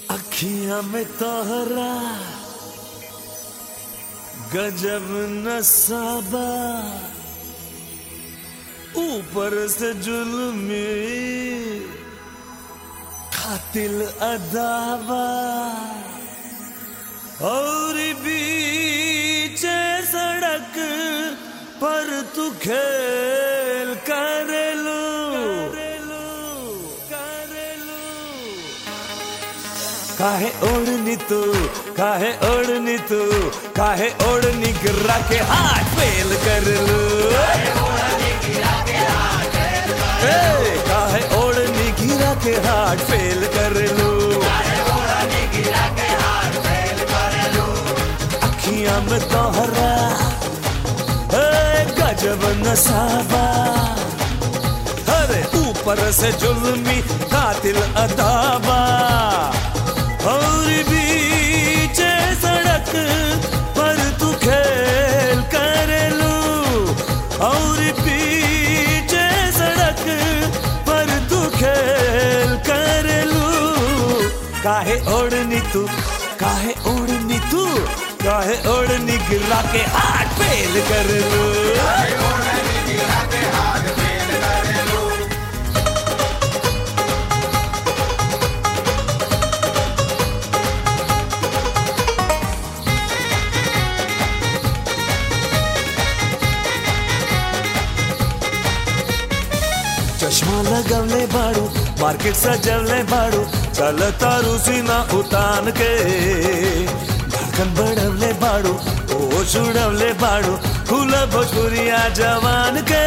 अखियां में तोहरा गजब नसाबा ऊपर से जुल्मी खातिल अदावा और बीच सड़क पर तू खेल करेलू काहे ओढ़नी तू काहे ओढ़नी तू काहे ओढ़नी गिरा के हाथ फेल कर लू ए, काहे ओढ़नी गिरा के हाथ फेल कर लू अखियां में तोहरा ए, गजब नसाबा अरे ऊपर से जुल्मी कातिल अदाबा और बीच सड़क पर तू खेल कर लू और बीच सड़क पर तू खेल कर लू काहे ओढ़नी तू काहे ओढ़नी तू काहे ओढ़नी गिरा के हाथ फेल कर लू चश्मा लगवले बाड़ू मार्केट सजवले बाड़ू चल तारू सीना उतान के धड़कन बढ़वले बाड़ू ओ छुड़वले बाड़ू खुल भोजपुरिया जवान के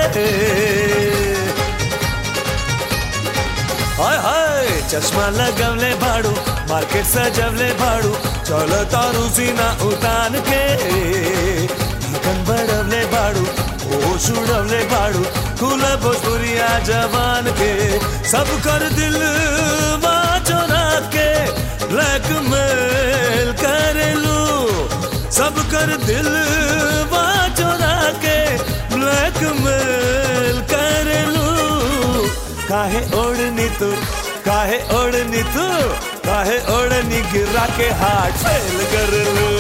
हाय हाय चश्मा लगवले बाड़ू मार्केट सजवले बाड़ू चल तारू सीना उतान के धड़कन बढ़वले बाड़ू ओ छुड़वले बाड़ू खुल भोजपुरिया जवान के सब कर दिल चोरा के ब्लैकमेल कर लू सब कर दिल चोरा के ब्लैकमेल कर लू काहे ओढ़नी तू काहे ओढ़नी तू काहे ओढ़नी गिरा के हाथ फेल कर लू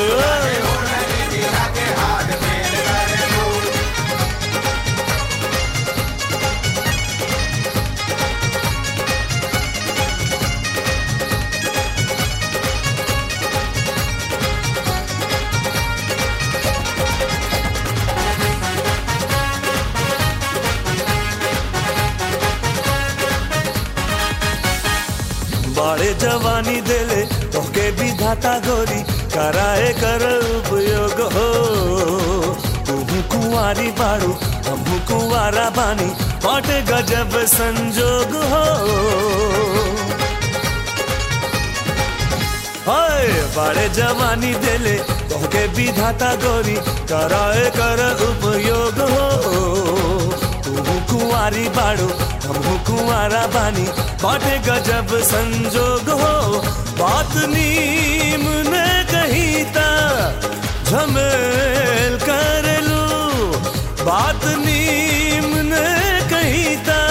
बाड़े जवानी देले तोके भी धाता गोरी कराए कर उपयोग हो तू कुंवारी बाड़ू हम कुंवारा बानी बाटे गजब संजोग हो हाय बाड़े जवानी देले तोके भी धाता गोरी कराए कर उपयोग हो तू कुंवारी बाड़ू हम कुंवारा बानी बाटे गजब संजोग हो बात नीम ने कही ता झमेल कर लू बात नीम ने कही ता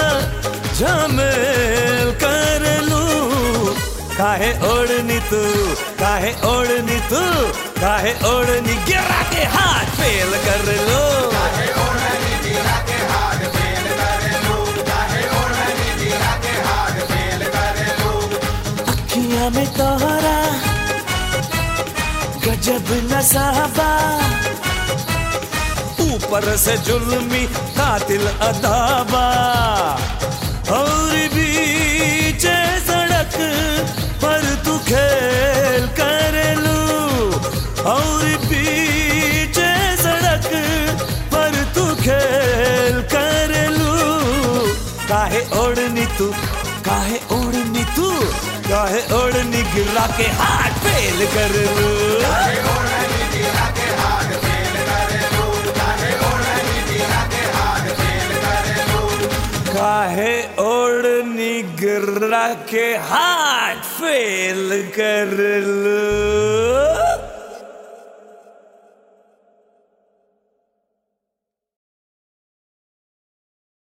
झमेल कर लू काहे ओढ़नी तू काहे ओढ़नी तू काहे ओढ़नी गिरा के हाथ फेल कर लो अखियां में तोहरा गजब नसाबा ऊपर से जुल्मी कातिल अदाबा और बीच सड़क पर तू खेल कर लू और बीच सड़क पर तू खेल कर लू काहे ओढ़नी तू काहे ओढ़नी तू काहे ओढ़नी गिरा के हाथ फेल कर लू काहे ओढ़नी गिरा के हाथ फेल कर लू